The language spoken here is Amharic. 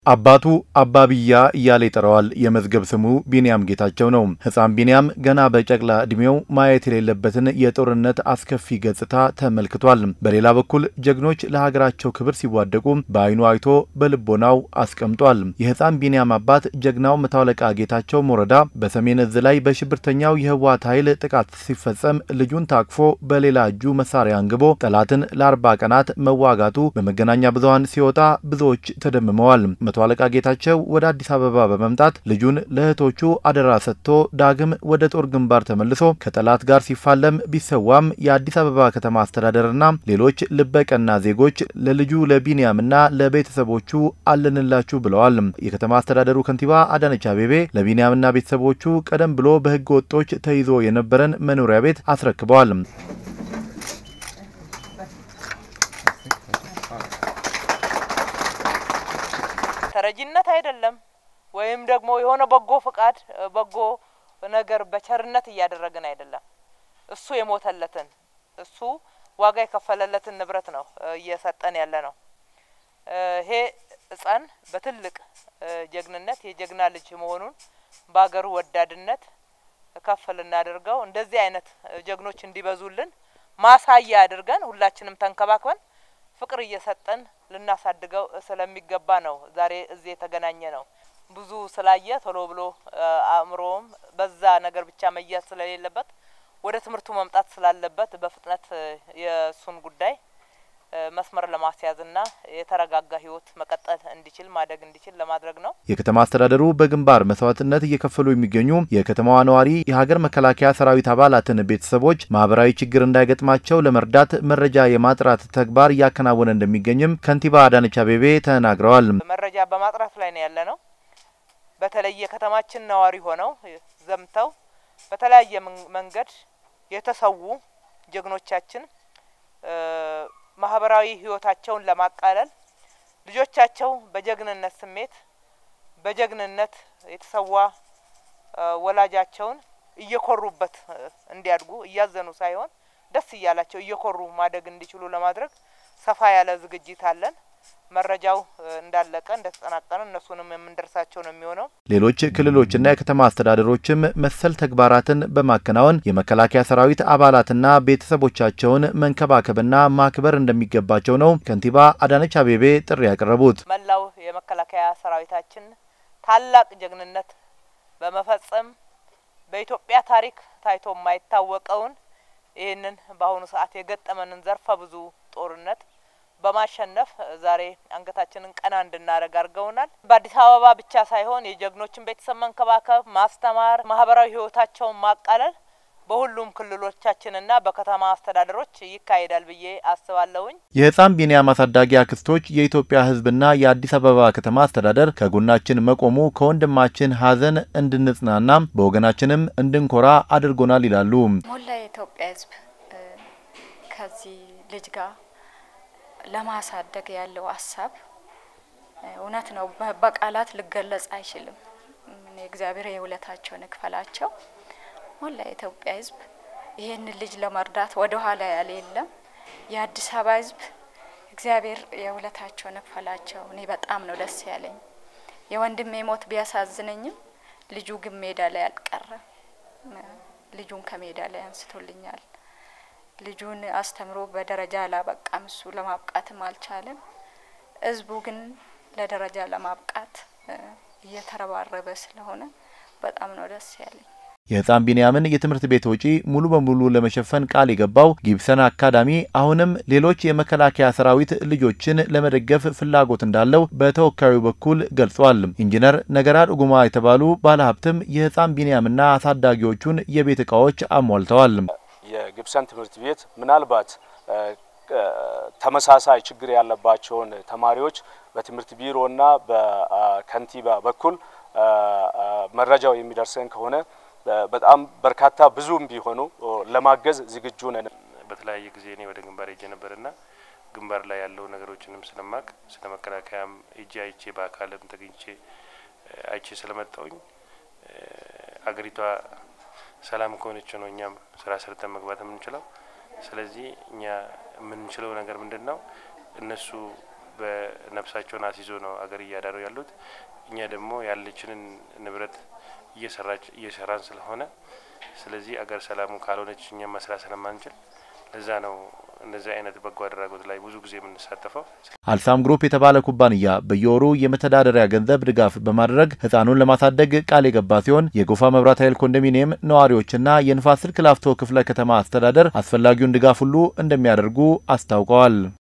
አባቱ አባብያ እያለ ይጠራዋል። የመዝገብ ስሙ ቢንያም ጌታቸው ነው። ሕፃን ቢንያም ገና በጨቅላ ዕድሜው ማየት የሌለበትን የጦርነት አስከፊ ገጽታ ተመልክቷል። በሌላ በኩል ጀግኖች ለሀገራቸው ክብር ሲዋደቁ በዓይኑ አይቶ በልቦናው አስቀምጧል። የሕፃን ቢንያም አባት ጀግናው መቶ አለቃ ጌታቸው ሞረዳ በሰሜን እዝ ላይ በሽብርተኛው የህወሓት ኃይል ጥቃት ሲፈጸም ልጁን ታቅፎ በሌላ እጁ መሳሪያ አንግቦ ጠላትን ለአርባ ቀናት መዋጋቱ በመገናኛ ብዙኃን ሲወጣ ብዙዎች ተደምመዋል። መቶ አለቃ ጌታቸው ወደ አዲስ አበባ በመምጣት ልጁን ለእህቶቹ አደራ ሰጥቶ ዳግም ወደ ጦር ግንባር ተመልሶ ከጠላት ጋር ሲፋለም ቢሰዋም የአዲስ አበባ ከተማ አስተዳደርና ሌሎች ልበቀና ዜጎች ለልጁ ለቢንያምና ለቤተሰቦቹ አለንላችሁ ብለዋል። የከተማ አስተዳደሩ ከንቲባ አዳነች አቤቤ ለቢንያምና ቤተሰቦቹ ቀደም ብሎ በህገ ወጦች ተይዞ የነበረን መኖሪያ ቤት አስረክበዋል። ተረጂነት አይደለም ወይም ደግሞ የሆነ በጎ ፍቃድ በጎ ነገር በቸርነት እያደረግን አይደለም። እሱ የሞተለትን እሱ ዋጋ የከፈለለትን ንብረት ነው እየሰጠን ያለ ነው። ይሄ ሕፃን በትልቅ ጀግንነት የጀግና ልጅ መሆኑን በሀገሩ ወዳድነት ከፍ ልናደርገው እንደዚህ አይነት ጀግኖች እንዲበዙልን ማሳያ አድርገን ሁላችንም ተንከባክበን ፍቅር እየሰጠን ልናሳድገው ስለሚገባ ነው ዛሬ እዚህ የተገናኘ ነው። ብዙ ስላየ ቶሎ ብሎ አእምሮውም በዛ ነገር ብቻ መያዝ ስለሌለበት ወደ ትምህርቱ መምጣት ስላለበት በፍጥነት የእሱን ጉዳይ መስመር ለማስያዝና የተረጋጋ ህይወት መቀጠል እንዲችል ማደግ እንዲችል ለማድረግ ነው። የከተማ አስተዳደሩ በግንባር መስዋዕትነት እየከፈሉ የሚገኙ የከተማዋ ነዋሪ የሀገር መከላከያ ሰራዊት አባላትን ቤተሰቦች ማህበራዊ ችግር እንዳይገጥማቸው ለመርዳት መረጃ የማጥራት ተግባር እያከናወነ እንደሚገኝም ከንቲባ አዳነች አቤቤ ተናግረዋል። መረጃ በማጥራት ላይ ነው ያለ ነው። በተለይ የከተማችን ነዋሪ ሆነው ዘምተው በተለያየ መንገድ የተሰዉ ጀግኖቻችን ማህበራዊ ህይወታቸውን ለማቃለል ልጆቻቸው በጀግንነት ስሜት በጀግንነት የተሰዋ ወላጃቸውን እየኮሩበት እንዲያድጉ እያዘኑ ሳይሆን ደስ እያላቸው እየኮሩ ማደግ እንዲችሉ ለማድረግ ሰፋ ያለ ዝግጅት አለን። መረጃው እንዳለቀ እንደተጠናቀነ እነሱንም የምንደርሳቸው ነው የሚሆነው። ሌሎች ክልሎችና የከተማ አስተዳደሮችም መሰል ተግባራትን በማከናወን የመከላከያ ሰራዊት አባላትና ቤተሰቦቻቸውን መንከባከብና ማክበር እንደሚገባቸው ነው ከንቲባ አዳነች አቤቤ ጥሪ ያቀረቡት። መላው የመከላከያ ሰራዊታችን ታላቅ ጀግንነት በመፈጸም በኢትዮጵያ ታሪክ ታይቶ የማይታወቀውን ይህንን በአሁኑ ሰዓት የገጠመንን ዘርፈ ብዙ ጦርነት በማሸነፍ ዛሬ አንገታችንን ቀና እንድናደርግ አድርገውናል። በአዲስ አበባ ብቻ ሳይሆን የጀግኖችን ቤተሰብ መንከባከብ፣ ማስተማር፣ ማህበራዊ ህይወታቸውን ማቃለል በሁሉም ክልሎቻችንና በከተማ አስተዳደሮች ይካሄዳል ብዬ አስባለሁኝ። የህፃን ቢንያም አሳዳጊ አክስቶች የኢትዮጵያ ህዝብና የአዲስ አበባ ከተማ አስተዳደር ከጎናችን መቆሙ ከወንድማችን ሀዘን እንድንጽናና በወገናችንም እንድንኮራ አድርጎናል ይላሉ። ሞላ የኢትዮጵያ ህዝብ ከዚህ ልጅ ጋር ለማሳደግ ያለው ሀሳብ እውነት ነው፣ በቃላት ሊገለጽ አይችልም። እግዚአብሔር የውለታቸውን ይክፈላቸው። ሞላ የኢትዮጵያ ህዝብ ይህንን ልጅ ለመርዳት ወደ ኋላ ያለ የለም። የአዲስ አበባ ህዝብ እግዚአብሔር የውለታቸውን ይክፈላቸው። እኔ በጣም ነው ደስ ያለኝ። የወንድሜ ሞት ቢያሳዝነኝም ልጁ ግን ሜዳ ላይ አልቀረም። ልጁን ከሜዳ ላይ አንስቶልኛል። ልጁን አስተምሮ በደረጃ አላበቃም። እሱ ለማብቃትም አልቻለም። ህዝቡ ግን ለደረጃ ለማብቃት እየተረባረበ ስለሆነ በጣም ነው ደስ ያለኝ። የህፃን ቢንያምን የትምህርት ቤት ወጪ ሙሉ በሙሉ ለመሸፈን ቃል የገባው ጊብሰን አካዳሚ አሁንም ሌሎች የመከላከያ ሰራዊት ልጆችን ለመደገፍ ፍላጎት እንዳለው በተወካዩ በኩል ገልጿል። ኢንጂነር ነገራ ዱጉማ የተባሉ ባለሀብትም የህፃን ቢንያምና አሳዳጊዎቹን የቤት እቃዎች አሟልተዋል። የጊብሰን ትምህርት ቤት ምናልባት ተመሳሳይ ችግር ያለባቸውን ተማሪዎች በትምህርት ቢሮና በከንቲባ በኩል መረጃው የሚደርሰን ከሆነ በጣም በርካታ ብዙም ቢሆኑ ለማገዝ ዝግጁ ነን። በተለያየ ጊዜ እኔ ወደ ግንባር ሄጄ ነበርና ግንባር ላይ ያለው ነገሮችንም ስለማቅ ስለ መከላከያም ሄጄ አይቼ በአካልም ተገኝቼ አይቼ ስለመጣውኝ አገሪቷ ሰላም ከሆነች ነው እኛም ስራ ሰርተን መግባት የምንችለው። ስለዚህ እኛ የምንችለው ነገር ምንድን ነው? እነሱ በነፍሳቸውን አስይዞ ነው አገር እያዳሩ ያሉት። እኛ ደግሞ ያለችንን ንብረት እየሰራች እየሰራን ስለሆነ ስለዚህ አገር ሰላሙ ካልሆነች እኛ መስራት ስለማንችል ለዛ ነው እንደዚህ አይነት በጎ አድራጎት ላይ ብዙ ጊዜ የምንሳተፈው። አልሳም ግሩፕ የተባለ ኩባንያ በየወሩ የመተዳደሪያ ገንዘብ ድጋፍ በማድረግ ህፃኑን ለማሳደግ ቃል የገባ ሲሆን የጎፋ መብራት ኃይል ኮንዶሚኒየም ነዋሪዎችና የንፋስ ስልክ ላፍቶ ክፍለ ከተማ አስተዳደር አስፈላጊውን ድጋፍ ሁሉ እንደሚያደርጉ አስታውቀዋል።